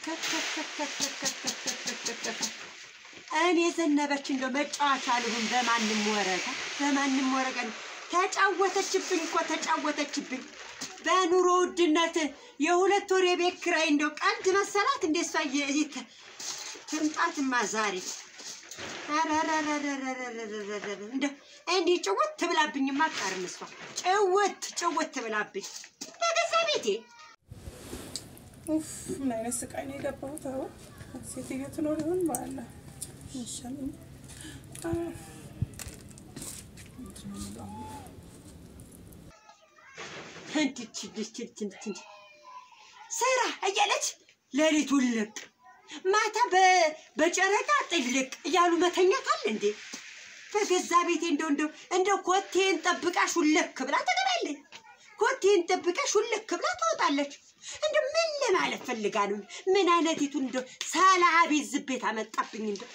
እኔ ዘነበች እንደው መጫወቻ ልሁን በማንም ወረቀ በማንም ወረቀ ተጫወተችብኝ እኮ ተጫወተችብኝ። በኑሮ ውድነት የሁለት ወር የቤት ኪራይ እንደው ቀልድ መሰላት እንደ እሷ ትምጣትማ ዛሬ እንደው እንዲህ ጭውት ትብላብኝማ አትቀርም እሷ ጭውት ጭውት ትብላብኝ በገዛ ቤቴ። ኡፍ ምን አይነት ስቃይ ነው የገባሁት? አሁን ሴትዮ ትኖር ይሆን በኋላ ይሻለኝ። ስራ እያለች ሌሊት ውልቅ ማታ በጨረቃ ጥልቅ እያሉ መተኛት አለ እንዴ? በገዛ ቤቴ እንደው እንደው እንደው ኮቴን ጠብቃሽ ውልክ ብላ ትገባለች። ኮቴን ጠብቃሽ ውልክ ብላ ትወጣለች። እንደው ምን ለማለት ፈልጋ ነው? ምን አይነቲቱ እንደው ሰላቢ ዝቤት አመጣብኝ እንደው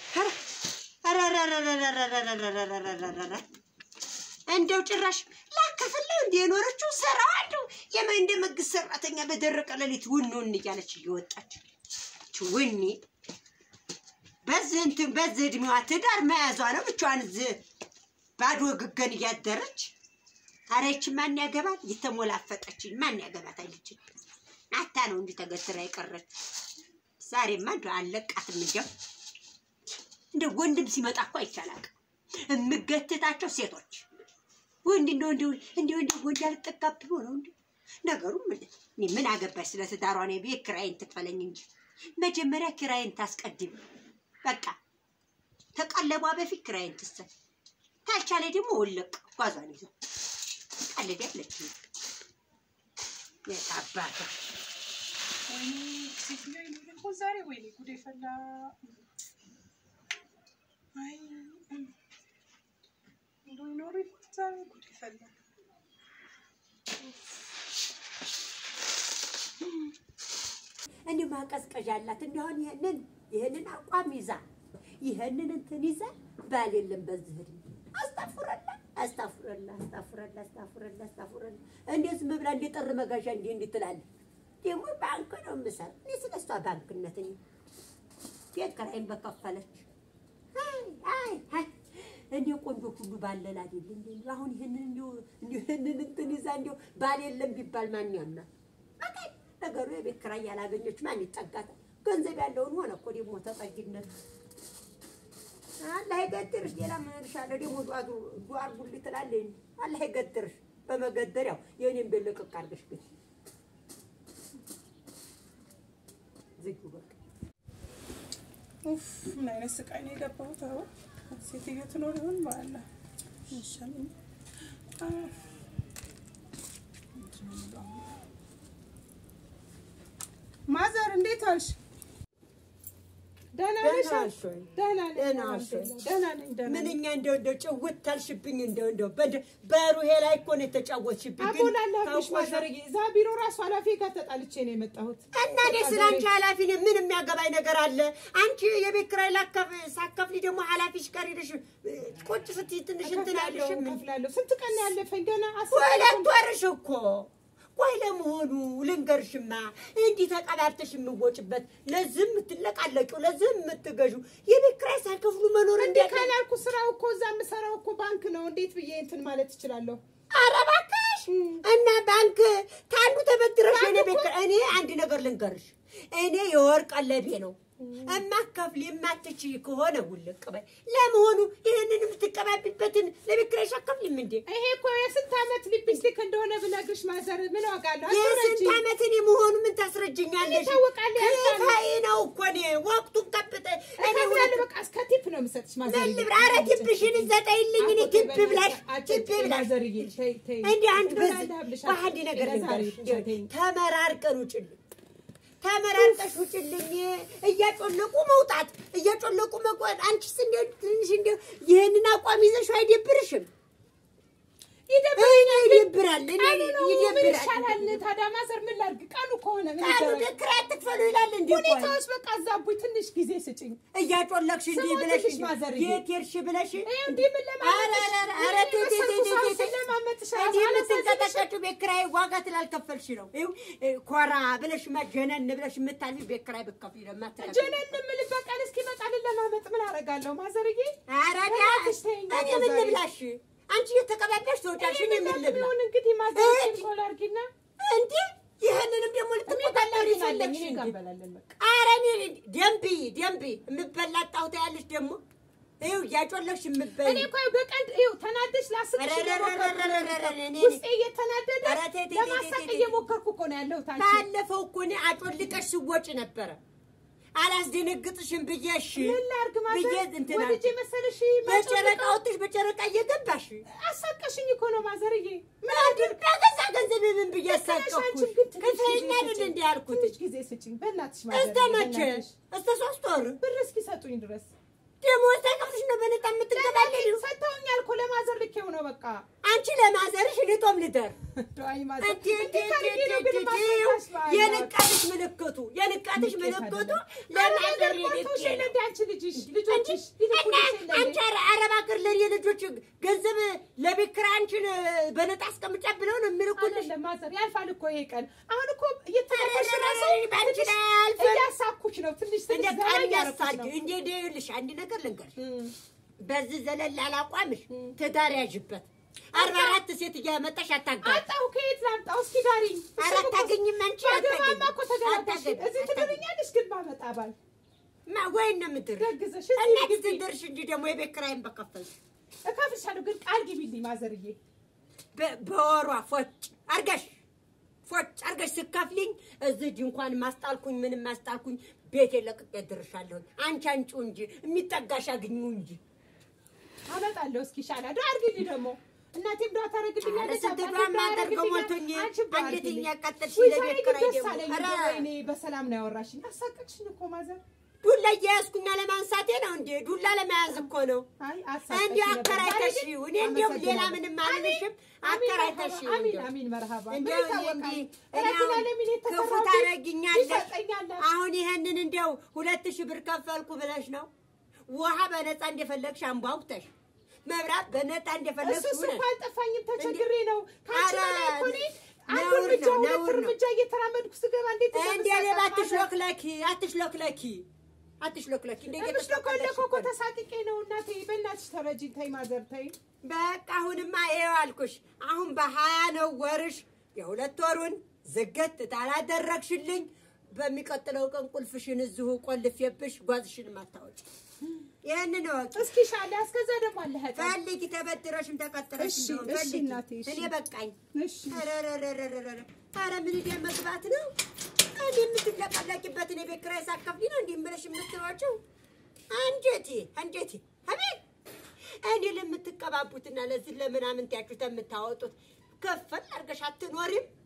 እንደው ጭራሽ ላከፍለው እንደ የኖረችው ስራዋ እንደው የምን እንደ መንግስት ሰራተኛ በደረቀ ሌሊት ውን ውን እያለች እየወጣች ውኒ በዚህ እንትን በዚህ እድሜዋ ትዳር መያዟ ነው ብቻዋን እዚህ ባዶ ግገን እያደረች ኧረ ይቺ ማን ያገባል? እየተሞላፈጠችኝ ማን ያገባት አይልችም። ናታ ነው እንጂ ተገትራ የቀረች። ዛሬማ እንደው አለቃትም እንዲያው እንደ ወንድም ሲመጣ እኮ አይቻላቅ የምገትታቸው ሴቶች ወንድ እንደው እንደው እንደው እንደው ወንድ ያልጠጋብ ብሎ ነው እንዴ ነገሩ? ምን እኔ ምን አገባሽ ስለ ትዳሯ ነው። ቤት ኪራይን ትክፈለኝ እንጂ መጀመሪያ ኪራይን ታስቀድም። በቃ ተቀለቧ በፊት ኪራይን ትሰጥ፣ ታልቻለ ደግሞ ወለቅ ጓዟን ይዘው ቀልድ ያለች የታባቷ ሴትዮ ይኖር ይሆን ዛሬ? ወይኔ ጉዴ ፈላ። አይ እንደው ይኖር ይሆን ዛሬ? ጉዴ ፈላ። እንዲሁ ማቀዝቀዣ አላት። እንዲሁን ይህንን ይህንን አቋም ይዛ ይህንን እንትን ይዛ ባል የለም በዚህ እድሜ አስታፍረላ አስታፍረላ አስታፍረላ አስታፍረላ አስታፍረላ እንዴት ዝም ብላ እንደ ጥር መጋዣ እንዲህ እንዲህ ትላለች። ደግሞ ባንክ ነው የምሰራው እኔ ስለ እሷ ባንክነት እኔ ቤት ኪራይን በከፈለች አይ አይ አይ እንደ ቆንጆ ሁሉ ባለል አይደል እንዴ? አሁን ይህንን እንዲሁ እንዲሁ ይህንን እንትን ይዛ እንዲሁ ባል የለም ቢባል ማን ያምናል? በቃ ነገሩ የቤት ኪራይ ያላገኘች ማን ይጠጋታል? ገንዘብ ያለውን ሆነ እኮ ደግሞ ተጠጊነት። አላህ ይገድርሽ። ሌላ ምን እልሻለሁ? ደግሞ ዱዓ ዱዓ አድርጉልኝ ትላለች። አላህ ይገድርሽ። በመገደሪያው የእኔን ቤት ልቅቅ አድርገሽ ግን ዝጊው በቃ። ኡፍ ምን አይነት ስቃይ ነው የገባሁት? አሁን ሴትዮ ትኖር ይሆን በኋላ ይሻለኝ። ማዘር እንዴት ዋልሽ? ደህና ነሽ? ደህና ነሽ ወይ? ደህና ነኝ። ደህና ነሽ ወይ? ደህና ነኝ። ደህና ነኝ። ምንኛ እንደው እንደው ጭውት ታልሽብኝ እንደው እንደው በደ- በሩሄ ላይ እኮ ነው የተጫወትሽብኝ። ግን አቦላለሁሽ ታውቆሻል። ማዘርዬ፣ እዛ ቢሮ ራሱ ኃላፊ ጋር ተጣልቼ ነው የመጣሁት። እና እኔ ስለ አንቺ ኃላፊ ነኝ። ምን የሚያገባኝ ነገር አለ? አንቺ የቤት ኪራይ ላከፍ ሳከፍሊ ደግሞ ኃላፊሽ ጋር ሄደሽ እ፣ ቁጭ ስትይ ትንሽ እንትን እከፍላለሁ፣ አይልሽም? እከፍላለሁ። ስንት ቀን ነው ያለፈኝ? ገና አስር ሁለት ወርሽ እኮ ቆይ ለመሆኑ ልንገርሽማ፣ እንዲህ ተቀባብተሽ የምወጭበት ለዚህ የምትለቃለቂው ለዚህ የምትገዡ የቤት ኪራይ ሳይከፍሉ መኖር እንዴ እንዴት ነው? ካላልኩ ስራው እኮ እዛ የምሰራው እኮ ባንክ ነው። እንዴት ብዬ እንትን ማለት እችላለሁ? ኧረ እባክሽ እና ባንክ ከአንዱ ተበድረሽ ባንክ የኔ ቤት እኮ- ኪራይ- እኔ አንድ ነገር ልንገርሽ፣ እኔ የወርቅ ቀለቤ ነው እማከፍል የማትችይ ከሆነ ውልቅ በይ። ለመሆኑ ይህንን የምትቀባቢበትን ለቤት ኪራይሽ አከፍልም እንዴ? ይሄ እኮ የስንት ዓመት ሊፕስቲክ እንደሆነ ብነግርሽ ማዘር ምን ዋጋለሁ? የስንት አስረጂ። ዓመት እኔ መሆኑ ምን ታስረጅኛለሽ? ይታወቃል፣ ያልፋል። ክፋይ ነው እኮ እኔ ወቅቱን ጠብጠ እኔ እከፍላለሁ። ሁለት በቃ እስከ ቲፕ ነው የምሰጥሽ ማዘርዬ። መልብር ኧረ ቲፕሽን ዘጠይልኝ እኔ ቲፕ ብላሽ ቲፕ ብላሽ ማዘርዬ ተይ ተይ። እንዲህ አንድ እንደው በዚህ ላዳብልሽ በአንድ ነገር ለዛሬ ልንገርሽ፣ ብቻ ተይኝ። ተመራርቀን ውጭልኝ፣ ተመራርቀሽ ውጭልኝ። እያጮለቁ መውጣት እያጮለቁ መጓዝ። አንቺስ እንዲያው ትንሽ እንዲያው ይህንን አቋም ይዘሽው አይደብርሽም? ይደብረኛል ግን ይደብራል። እኔ ቀኑ ነው ምን ይደብራል። ይሻላል ታዲያ ማዘር ምን ላድርግ ቀኑ ከሆነ ምን ቃሉ ይደረግ ግን ኪራይ አትክፈሉ ይላል እንዴ? ቆይ ሁኔታዎች በቃ አዛቡኝ ትንሽ ጊዜ ስጭኝ እያጮለክሽ እንዲህ ስሞትሽ ብለሽ ማዘርዬ። የት ሄድሽ ብለሽ ይኸው እንዲህ ምን ለማመጥሽ ኧረ፣ ኧረ፣ ኧረ፣ ቴ፣ ቴ፣ ቴ፣ ቴ፣ ቴ፣ ቴ። ለማመጥሽ እንዲህ የምትንቀጠቀጭው ቤት ኪራይ ዋጋ ስላልከፈልሽ ነው። ይኸው እ፣ ኮራ ብለሽ ማ ጀነን ብለሽ የምታልፊ ቤት ኪራይ ብትከፍይ ደግሞ አትከፍይም። ጀነን የምልበት ቀን እስኪመጣ ለማመጥ ምን አደርጋለሁ ማዘርዬ ኧረ በእናትሽ ቢያንስ ተይኝ እኔ ምን ዛሬ። ልብላሽ? አንቺ እየተቀባባሽ ተወጫሽ፣ እኔ ምን ልብላ? ቢሆን እንግዲህ ማዘር እጅ። ኮል አድርጊና እንዴ ይህንንም ደግሞ ልትቆጣጠሪ ፈለግሽ እኔ ጋር እንዴ? እንበላለን በቃ ኧረ እኔ ደንቢ ደንቢ የምበላ ጣውታ ያለሽ ደግሞ ይኸው እያጮለክሽ የምበይ እኔ እኮ በቀን ይኸው ተናደሽ ላስቅሽ ኧረ፣ ኧረ፣ ኧረ፣ ኧረ፣ ኧረ፣ ኧረ፣ እኔ- ውስጤ እየተናደደ ኧረ ተይ፣ ተይ፣ ተይ፣ ለማሳቅ ተይ፣ ተይ። እየሞከርኩ እኮ ነው ያለሁት አንቺ ባለፈው እኮ እኔ አጮልቀሽ ስወጪ ነበረ አላስደነግጥሽም ብዬ እሺ ምን ላድርግ ብዬ ማዘር እንትን ወልጄ አልኩ። መሰለሽ በጨረቃ ወጥሽ በጨረቃ እየገባሽ አሳቀሽኝ እኮ ነው ማዘርዬ ምን አድርግ በገዛ ገንዘብ ምን ብዬ ልክ ነሽ አሳቀኩሽ? አንቺም ግን ትንሽ ጊዜ ከፈይኛ አይደል ስጭኝ። እንደ ያልኩት ትንሽ ጊዜ ስጭኝ በእናትሽ ማዘርዬ እስከ መቼ በእናትሽ። እስከ ሶስት ወር ብር እስኪሰጡኝ ድረስ ደሞዝ ተከፍልሽ ነው በነጣ የምትገባለሽ ሰጥተውኛል እኮ ለማዘር ልኬው ነው በቃ አንቺ ለማዘርሽ ልጦም ልደር ዶአይ ማዘር እንዴ እንዴ እንዴት አድርጌ ነው እንዴ ግን እንዴ ማስረዳሽ በዓል የንቃትሽ ምልክቱ የንቃትሽ ንቄት ምልክቱ አይደለም። ለማዘር ቶሽ ልኬ ነው እንደ አንቺ ልጅሽ ልጆችሽ ይልኩልሽ እና የለ አንቺ አረ- አረብ ሀገር ለኔ ልጆች ገንዘብ ለቤት ኪራይ አንቺን በነጣ አስቀምጫ ብለው ነው የሚልኩልሽ። አይደለም ማዘር ያልፋል እኮ ይሄ ቀን አሁን እኮ እየተቀበልሽ ኧረ፣ ራሱ ኧረ፣ በአንቺ ትንሽ ላይ አያልፍም። እያሳኩሽ ነው ትንሽ እንደ ትንሽ ዘና ቃል እያደረኩሽ ያሳድ ነው እንደ ይኸውልሽ አንድ ነገር ልንገርሽ፣ እም። በዚህ ዘለል አላቋምሽ ትዳር ያዥበት። አርባ አራት ሴት እያመጣሽ አታጋጭ። አጣሁ ከየት ላምጣው እስኪ ዳሪኝ ኧረ አታገኝም አንቺ ባገባማ እኮ ተገላገልሽ አታገኝም። እዚህ ትድርኛለሽ ግን ባመጣ ባል ማ ወይን ነው የምትድር ደግዘሽ እና እዚህ ግቢ ትድርሽ እንጂ ደግሞ የቤት ኪራይን በከፈልሽ እከፍልሻለሁ ግን ቃል ግቢልኝ ማዘርዬ በ- በወሯ ፎጭ አርገሽ ፎጭ አርገሽ ስከፍሊኝ እዚህ ድንኳን ማስጣልኩኝ ምንም ማስጣልኩኝ ቤት ለቅቄ ድርሻለሁኝ። አንቺ አንቺው እንጂ የሚጠጋሽ አግኙ እንጂ አመጣለሁ እስኪ ይሻላል ዶ አድርጊልኝ ደግሞ እናቴም ዶ ታደርግልኛለች ስንት አባቴም ዱዓ ዶ የማደርገው ያደርግልኛል። ሞልቶኝ አንቺም ዶ አንገቴን አድርጊልኝ። ያቃጠልሽ ውይ ለቤት ዛሬ ግን ኪራይ ደስ ደግሞ አለኝ ኧረ እንደው ወይኔ በሰላም ነው ያወራሽኝ አሳቀቅሽኝ እኮ ማዘር ዱላ እየያዝኩኛ ለማንሳቴ ነው እንዴ? ዱላ ለመያዝ እኮ ነው። አይ አሳቀቅሽኝ እንዲሁ ነበር። ዛሬ ግን አከራይተሽው እኔ እንዲሁም ሌላ አመሰግናለሁ። ምንም አልልሽም። አሚን አከራይተሽው መርሀባ፣ አሚን እንዲሁ አሚን መርሀባ እንዲያው ምን እኔ ይታወቃል? እንዲህ እኔ ረቢና አሁን ለሚን ክፉ የተሰራው ታደርጊኛለሽ። ይሰጠኛል። አሁን ይሄንን እንዲያው ሁለት ሺህ ብር ከፈልኩ ብለሽ ነው ውሃ በነፃ እንደፈለግሽ አንቧኩተሽ መብራት በነፃ እንደፈለግሽ እሱስ ሁነሽ እንኳን አልጠፋኝም ተቸግሬ ነው። ከአንቺ ኧረ በላይ እኮ እኔ አንድ ነውር እርምጃ ነው፣ ሁለት ነውር ነው። እርምጃ እየተራመድኩ ስገባ እንዴት እንደ ሌባ አትሽሎክለኪ አትሽሎክለኪ አትሽሎክለኪ እንደ ምሽሎኮለኮ እኮ ተሳቅቄ ነው እናቴ። በእናትሽ ተረጂኝ። ተይ ማዘር ተይ። በቃ አሁንማ ይኸው አልኩሽ። አሁን በሀያ ነው ወርሽ። የሁለት ወሩን ዝገት ታላደረግሽልኝ በሚቀጥለው ቀን ቁልፍሽን እዚሁ ቆልፌብሽ ጓዝሽን ማታወጭ። ይህንን እወቂ። እስኪ ሻለ እስከዛ ደግሞ አለ ህጣ ፈልጊ፣ ተበድረሽም ተቀጥረሽ እሺ፣ እንደሆን እሺ ፈልጊ። እናቴ፣ እሺ። እኔ በቃኝ። እሺ ረረረረረረ ኧረ ምን ደ መግባት ነው እንዲ የምትለቀለቂበትን የቤት ኪራይ ሳትከፍሊ ነው እንዲህ ብለሽ የምትሮጪው? አንጀቴ አንጀቴ አቤት እኔ ለምትቀባቡትና ለዚህ ለምናምን ያችሁት የምታወጡት ከፈል አድርገሽ አትኖሪም።